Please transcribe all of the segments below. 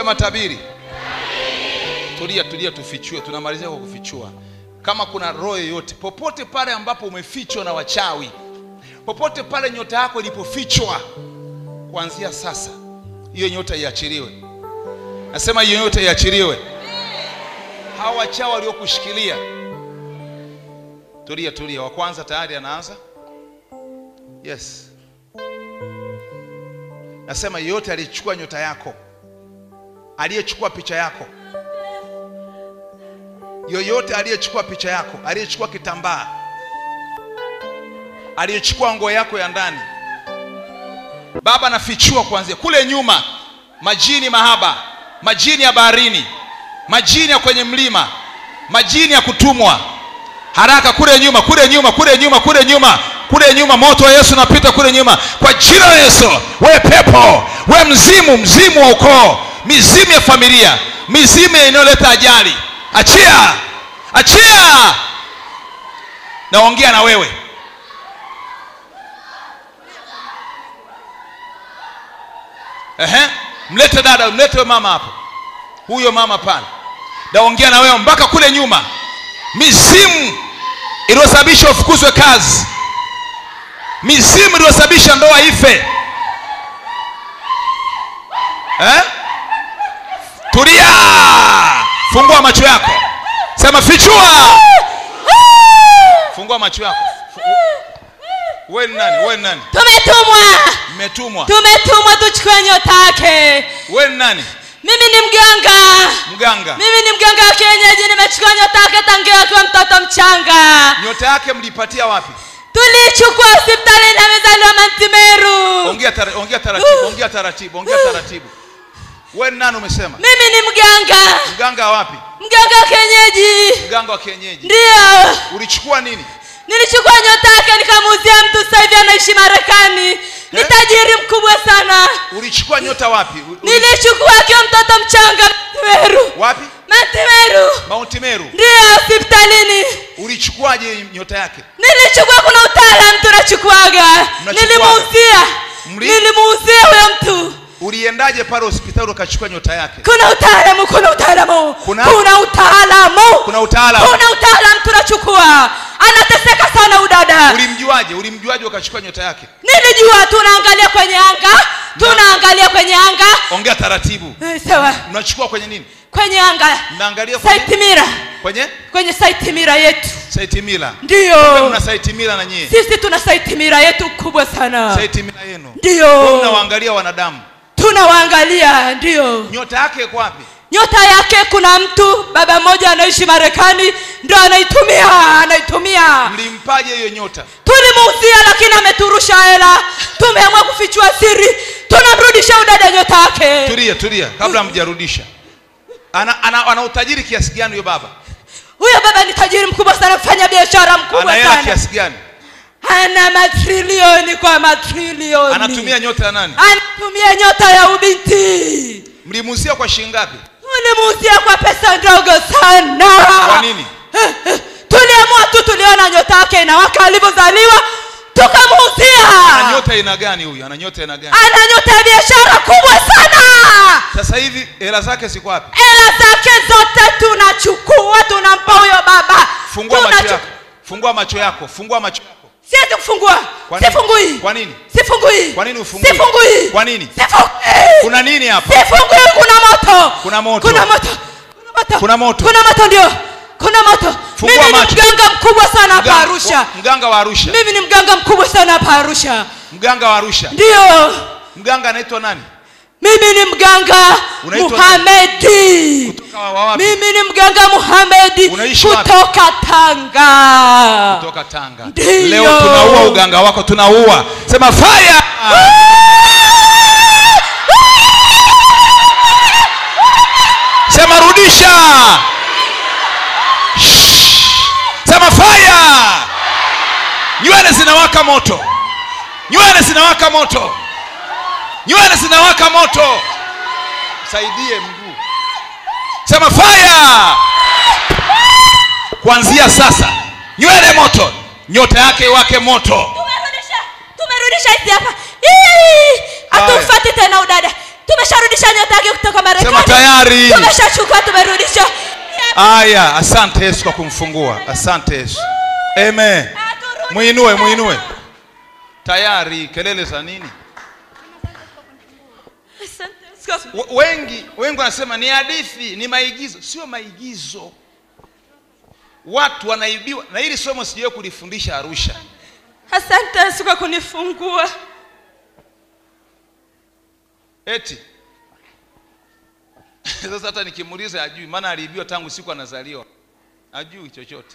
sema tabiri tulia tulia tufichue tunamalizia kwa kufichua kama kuna roho yoyote popote pale ambapo umefichwa na wachawi popote pale nyota yako ilipofichwa kuanzia sasa hiyo nyota iachiliwe nasema hiyo nyota iachiliwe hawa wachawi waliokushikilia tulia tulia wa kwanza tayari anaanza yes nasema yeyote aliyechukua nyota yako aliyechukua picha yako yoyote aliyechukua picha yako aliyechukua kitambaa aliyechukua nguo yako ya ndani baba nafichua kuanzia kule nyuma majini mahaba majini ya baharini majini ya kwenye mlima majini ya kutumwa haraka kule nyuma kule nyuma kule nyuma kule nyuma kule nyuma moto wa yesu unapita kule nyuma kwa jina la yesu we pepo we mzimu mzimu wa ukoo mizimu ya familia mizimu inayoleta ajali achia achia naongea na wewe Ehe, mlete dada mlete mama hapo huyo mama pale naongea na wewe mpaka kule nyuma mizimu iliyosababisha ufukuzwe kazi mizimu iliyosababisha ndoa ife eh? tulia fungua macho yako sema fichua fungua macho yako Fu- wewe ni nani wewe ni nani tumetumwa mmetumwa tumetumwa tuchukue nyota yake wewe ni nani mimi ni mganga mganga mimi ni mganga wa kienyeji nimechukua nyota yake tangia akiwa mtoto mchanga nyota yake mlipatia wapi tulichukua hospitali na amezaliwa mantimeru ongea tara, ongea taratibu ongea taratibu ongea taratibu wewe ni nani umesema mimi ni mganga mganga wa wapi mganga wa kienyeji mganga wa kienyeji ndiyo ulichukua nini nilichukua nyota yake nikamuuzia mtu sasa hivi anaishi marekani ni Eh? tajiri mkubwa sana ulichukua nyota wapi U- uli- nilichukua akiwa mtoto mchanga mantimeru wapi mantimeru mount meru ndiyo hospitalini ulichukuaje nyota yake nilichukua kuna utaalam tunachukuaga Mnachukuaga? nilimuuzia Mli- nilimuuzia huyo mtu uliendaje pale hospitali ukachukua nyota yake kuna utaalamu kuna utaalamu Kuna? kuna utaalamu kuna utaalamu kuna utaalamu tunachukua anateseka sana udada ulimjuaje ulimjuaje ukachukua nyota yake nilijua tunaangalia kwenye anga tunaangalia kwenye anga ongea taratibu Eh, sawa mnachukua kwenye nini kwenye anga mnaangalia kwenye saitimira kwenye kwenye saitimira yetu saitimila ndiyo mna saitimila na nyie sisi tuna saitimira yetu kubwa sana saitimila yenu Wewe ndiyo mnawaangalia wanadamu tunawaangalia ndiyo nyota yake iko wapi nyota yake kuna mtu baba mmoja anaishi marekani ndo anaitumia anaitumia mlimpaje hiyo nyota tulimuuzia lakini ameturusha hela tumeamua kufichua siri tunamrudisha udada nyota yake tulia tulia kabla mjarudisha ana, ana, ana utajiri kiasi gani huyo baba huyo baba ni tajiri mkubwa sana mfanya biashara ana mkubwa hela sana kiasi gani ana matrilioni kwa matrilioni anatumia nyota ya nani anatumia nyota ya ubinti mlimuuzia kwa shilingi ngapi tulimuuzia kwa pesa ndogo sana kwa nini tuliamua tu tuliona nyota yake inawaka alivyozaliwa ana tukamuuzia nyota aina gani huyu ana nyota aina gani ana nyota ya biashara kubwa sana sasa hivi hela zake ziko wapi hela zake zote tunachukua tunampa huyo baba fungua macho Tunachu- yako fungua macho yako fungua macho yako siwezi kufungua Kwa nini? sifungui Kwa nini? sifungui Kwa nini ufungui? sifungui Kwa nini? sifungui kuna nini hapa sifungui kuna moto Kuna moto. kuna moto kuna moto Kuna moto. kuna moto ndio kuna moto Fungua mimi ni macho. mganga mkubwa sana hapa Mganga- arusha mganga wa arusha mimi ni mganga mkubwa sana hapa arusha mganga wa arusha ndio mganga anaitwa nani mimi ni mganga Unaitwa muhamedi kutoka wa wapi mimi ni mganga muhamedi Unaishi wapi? kutoka tanga kutoka tanga Ndio. leo tunaua uganga wako tunaua sema fire sema rudisha Shh. sema fire nywele zinawaka moto nywele zinawaka moto nywele zinawaka moto saidie mguu sema fire kuanzia sasa nywele moto nyota yake wake moto tumerudisha tumerudisha hizi hapa Ii, Haya. hatumfati tena udada tumesharudisha nyota yake kutoka sema marekani tayari tumeshachukua tumerudisha aya asante yesu kwa kumfungua asante yesu amen mwinue mwinue tayari kelele za nini Asante Yesu. W- wengi wengi wanasema ni hadithi ni maigizo sio maigizo watu wanaibiwa na hili somo sijawe kulifundisha arusha asante yesu kwa kunifungua eti sasa hata nikimuuliza ajui maana aliibiwa tangu siku anazaliwa ajui chochote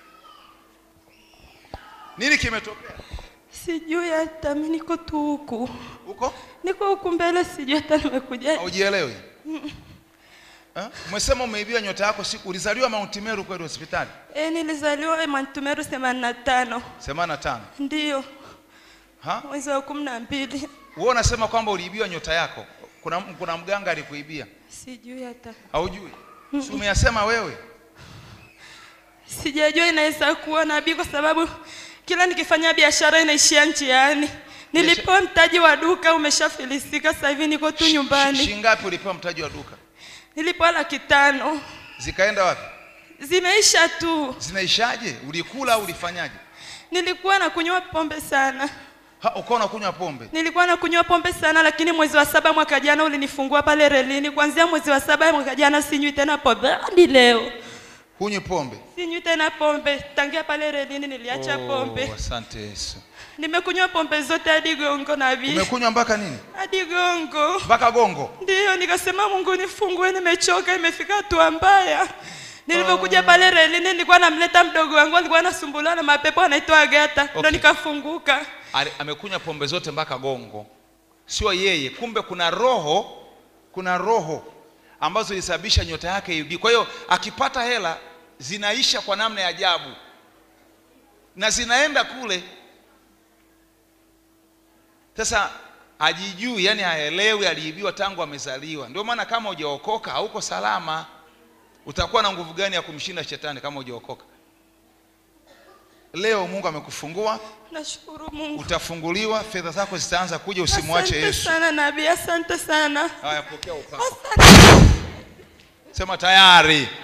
nini kimetokea sijui hata mi niko tu huku huko niko huku mbele sijui hata nimekuja haujielewi Eh? umesema umeibiwa nyota yako siku ulizaliwa mount meru kweli hospitali e, nilizaliwa mantumeru themanini na tano semana na tano ndiyo ha mwezi wa kumi na mbili wewe unasema kwamba uliibiwa nyota yako kuna, kuna mganga alikuibia sijui hata haujui si umeyasema wewe sijajua inaweza kuwa nabii kwa sababu kila nikifanya biashara inaishia njiani nilipewa mtaji wa duka umeshafilisika sasa hivi niko tu Shi- nyumbani shingapi ulipewa mtaji wa duka nilipewa laki tano zikaenda wapi zimeisha tu zinaishaje ulikula au ulifanyaje nilikuwa na kunywa pombe sana Ha, ukawa unakunywa pombe nilikuwa na kunywa pombe sana lakini mwezi wa saba mwaka jana ulinifungua pale relini kuanzia mwezi wa saba mwaka jana sinywi tena pombe hadi leo hunywi pombe sinywi tena pombe tangia pale relini niliacha pombe oh, asante yesu nimekunywa pombe zote hadi gongo nabii umekunywa mpaka nini hadi gongo mpaka gongo ndiyo nikasema mungu nifungue nimechoka imefika hatua mbaya nilivyokuja pale relini nilikuwa namleta mdogo wangu alikuwa anasumbuliwa na mapepo anaitwa agata ndo Okay. nikafunguka Ali- amekunywa pombe zote mpaka gongo sio yeye kumbe kuna roho kuna roho ambazo zilisababisha nyota yake ibi kwa hiyo akipata hela zinaisha kwa namna ya ajabu na zinaenda kule sasa hajijui yani haelewi aliibiwa tangu amezaliwa ndio maana kama hujaokoka hauko salama utakuwa na nguvu gani ya kumshinda shetani kama hujaokoka leo mungu amekufungua nashukuru mungu utafunguliwa fedha zako zitaanza kuja usimwache asante yesu sana nabii asante sana haya pokea upako asante sema tayari